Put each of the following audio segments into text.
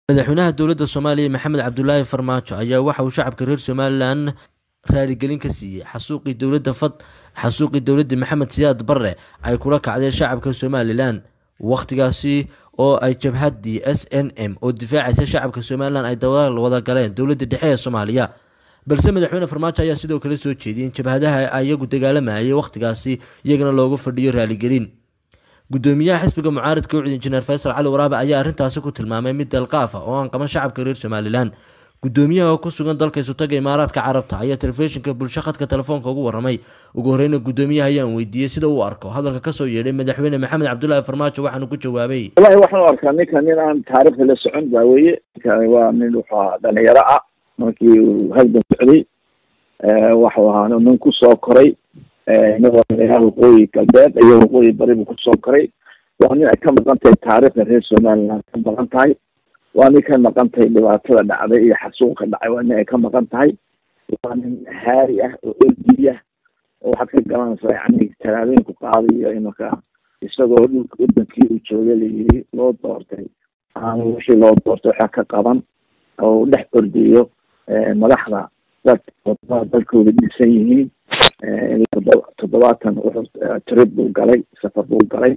madaxweynaha dowladda soomaaliya maxamed cabdulaahi farmaajo ayaa waxa uu shacabka reer somalilan raaligelin ka siiyey xasuuqii dowladda fad xasuuqii dowladda maxamed siyaad barre ay kula kacdeen shacabka somalilan wakhtigaasi oo ay jabhaddii s n m oo difaacaysa shacabka somalilan ay dawada wada galeen dowladda dhexe ee soomaaliya balse madaxweyne farmaajo ayaa sidoo kale soo jeediyey in jabhadaha iyagu dagaalamayay wakhtigaasi iyagana loogu fadhiyo raaligelin gudoomiyaha xisbiga mucaaridka ucud injineer faysal cali waraabe ayaa arrintaasi ku tilmaamay mid dalqaaf ah oo aan qaban shacabka reer somalilan gudoomiyaha oo ku sugan dalka isutaga imaaraadka carabta ayaa telefishinka bulsho khadka telefoonka ugu waramay ugu horeyna gudoomiyaha ayaan weydiiyey sida uu arko hadalka kasoo yeedhay madaxweyne maxamed cabdulaahi farmaajo waxaanu ku jawaabay wallahi waxaan u arkaa ninka nin aan taariikhda la socon baa weye ninkani waa nin wuxuu ahaa dhalinyaro ah markii uu halgan socday waxuu ahaa nin kusoo koray madaxweynaha waqooyi galbeed iyo waqooyi bari buu kusoo koray waa nin ay ka maqan tahay taariikhda reer somaliland ka maqan tahay waa nin ka maqan tahay dhibaatada dhacday iyo xasuuqa dhacay waa nin ay ka maqan tahay waa nin haari ah oo ordiya oo waxaad ka garanaysaa yani talaabooyinku qaadayo imanka isagoo dhulka wadankii uu joogay layiri loo doortay aan wixii loo doortay waxaa ka qaban oo dhex ordayo madaxda dad wadamada dalkooda dhisan yihiin toddobaatan wuxuu trip buu galay safar buu galay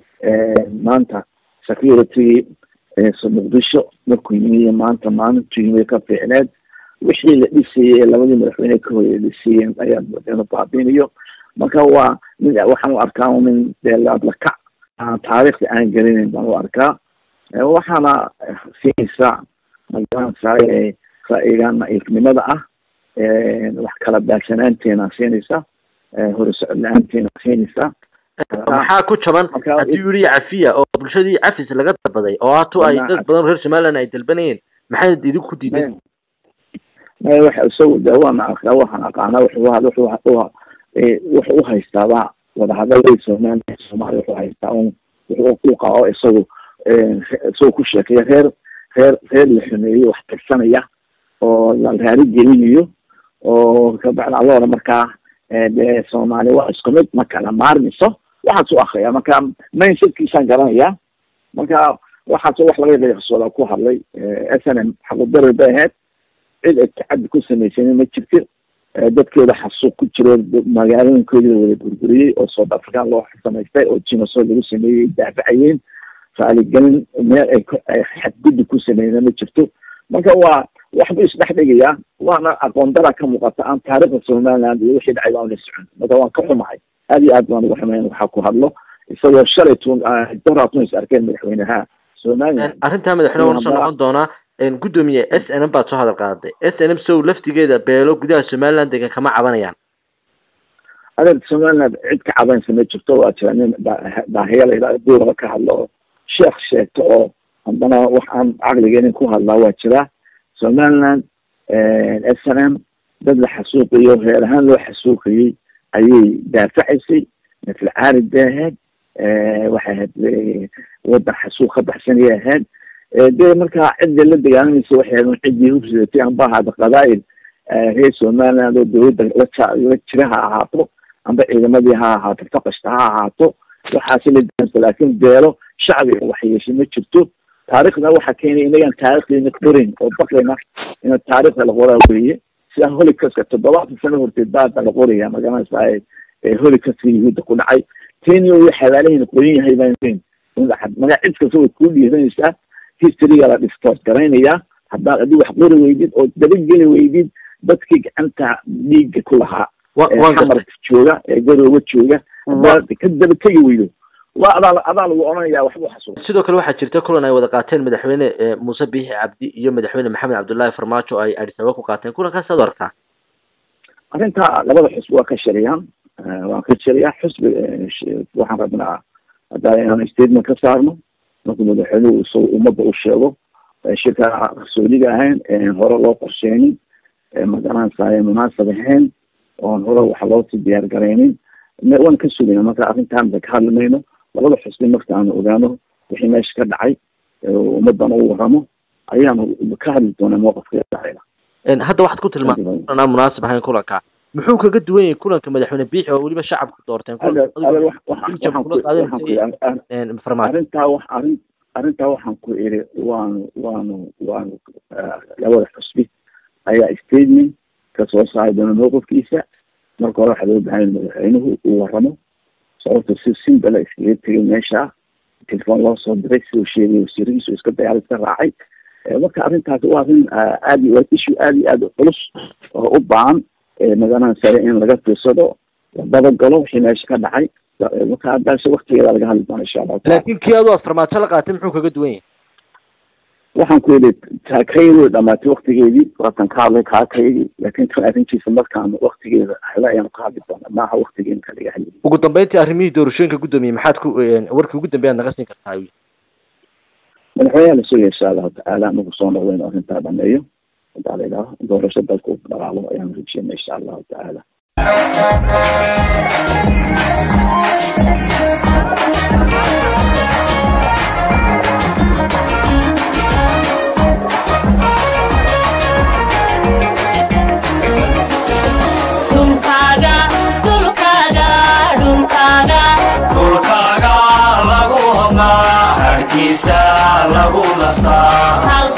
maanta security muqdisho markuu yimi maanta maalintu yimi ka fiicneed wixii la dhisayey labadii madaxweyne ka horeya dhisayeen ayaa inu baabinayo marka waa nin waxaan u arkaa nin dee laadlakac aan taariikhda aan gelinayn baan u arkaa waxaana siinaysaa magaranaysaa ra'yiga na'iifnimada ah wax kala baagsanaanteena siinaysa hore socod la-aanteena siinaysa maxaa ku jaban haddii u yihi cafiya oo bulshadii cafis laga dalbaday oo hatu ay dad badan reer somaliland ay dalbanayeen maxay idinku diiday maya waxa isagu de waan arkaa waxaan aqaanaa wuxuu wuxuu uhaystaaba wadahadalada somaliland soomaaliya wuxuu haystaa un wuxuu u qabo isagu isagoo ku sheekeeya reer reer reer la xumeeyo wax tirsanaya oo la raari gelinayo oo kabacda alooda markaa de soomaaliya waa isku mid ma kala maarmiso waxaas u akriya marka mindsetkiisaan garanaya marka waxaas wax laga leeqsooda ku hadlay s n m xaqudari bay ahayd cid ay tacaddi ku samaysanin ma jirtin dadkooda xasuuq ku jiro magaalooyinkoodii la wada burburiyey oo south african loo samaystay oo jinoso lagu sameeyey daafacayeen raaligelin meel ay ay xadguddi ku sameeyna ma jirto marka waa waxbuu isdhex dhigayaa waana aqoon dara ka muuqata aan taariikhda somaliland iyo wixii dhacay baan la socon marka waan ka xumahay aad iyo aad baan uga xumayn waxaa ku hadlo isagoo shalay tun doraatun is arkeen madaxweynaha somaliland arrintaa madaxweyne waan soo noqon doonaa gudoomiye s n m baad soo hadal qaaday s n m sow laftigeeda beelo gudaha somaliland degan kama cabanayaan adeer somaliland cid ka cabanaysa ma jirto waa jira nin daahiya la yidhahdo buuraba ka hadlo oo sheekh sheegto oo haddana wax aan caqligeenin ku hadlaa waa jiraa somaliland s n m dad la xasuuqayo reer ahaan loo xasuuqayey ayay daafacaysay mitl caarid bay ahayd waxay ahayd wadan xasuuq ka baxsanayay ahayd dee markaa cidda la dagaalamaysa waxay ahayd ciddii hubsidatay amba ahaada qabaa'il reer somaliland oo dawladda la jira ha ahaato amba ciidamadii ha ahaato faqashta ha ahaato waxaasi la daamsa laakin beelo shacbiga wax yeeshay ma jirto taariikhda waxaa keenay inagaan taarikhdeena qorin oo baqayna ina taarikhda la qoraa weeye sida holicaska toddobaatan sano horteed baada la qoraya magaranaysaa holicaska yahuudda ku dhacay teni iyo xabaalahayna qorin yahay baan magaa cid kasta way kuu dhiiranaysaa historyga la distort garaynayaa haddaad adi wax qori weydid oo dabageli weydid dadkii gacanta dhiigga ku lahaa xamarka jooga ee garooga jooga haddaad ka daba tegi weydo waa adaa adaa lagu odhanaya waxbuu xasuuq sidoo kale waxaa jirta kulan ay wada qaateen madaxweyne muuse biixi cabdi iyo madaxweyne maxamed cabdullaahi farmaajo ay adis ababa ku qaateen kulankaas ad arkaa arrinta labada xusbi waa ka shariyaan waan ka shariyaa xusbi waxaan rabnaa hadda inaan statement ka saarno markuu madaxweynuhu isagu ummadda u sheego shirka qarsoodiga ahayn hore loo qorsheynin magaranaysaay munaasab ahayn oon hore wax loosii diyaar garaynin waan ka sugayna marka arrintaan ba ka hadli mayno labada xusbi marka aanu ogaano wixii meesha ka dhacay ummadan u waramo ayaanu ka hadli doonaa mowqafka dhacayna hadda waxaad ku tilmaamay kulan aan munaasib ahayn kulanka muxuu kaga duwan yahay kulanka madaxweyne biixi oo weliba shacabku doorteen arrintaa wax arrin arrintaa waxaan ku iri waanu waanu waanu labada xusbi ayaa statement kasoo saari doona mowqifkiisa marka hore waxaa loo bahan madaxweynuhu uu waramo sababta si simbala iskaga tegay meesha telefoon loo soo diray siduu sheegay wasiiradiisu iska dayaal iska raacay marka arrintaas waa arrin aad iyo waa issue aad iyo aad u culus oo u baahan magaalada sare in laga fiirsado la dabagalo wixii meesha ka dhacay marka haddaase waktigeeda laga hadli doona insha allahu taala laakiin kii adoo farmaajo la qaatay muxuu kaga duwan yahay waxaan ku yidhi taakaydi way dhamaatay waktigeedii waatan ka hadlay kaakaydii laakiin tan arrintiisa markaan waktigeeda hele ayaan ka hadli doona maaha waktigeena ka laga hadli ugu dambeyntii arrimihii doorashooyinka gudoomiyey maxaad ku warkii ugu dambeeyaad naga siin kartaa madaxweynaha la sugaya insha allahu tacaala marku soo noqdo inuu arrintaa dhameeyo hadaa la idhaaho doorasho dalka u dhaqaalo ayaan rajeyna insha allahu tacaala dhulkaaga lagu hodnaa harkiisa lagu nastaa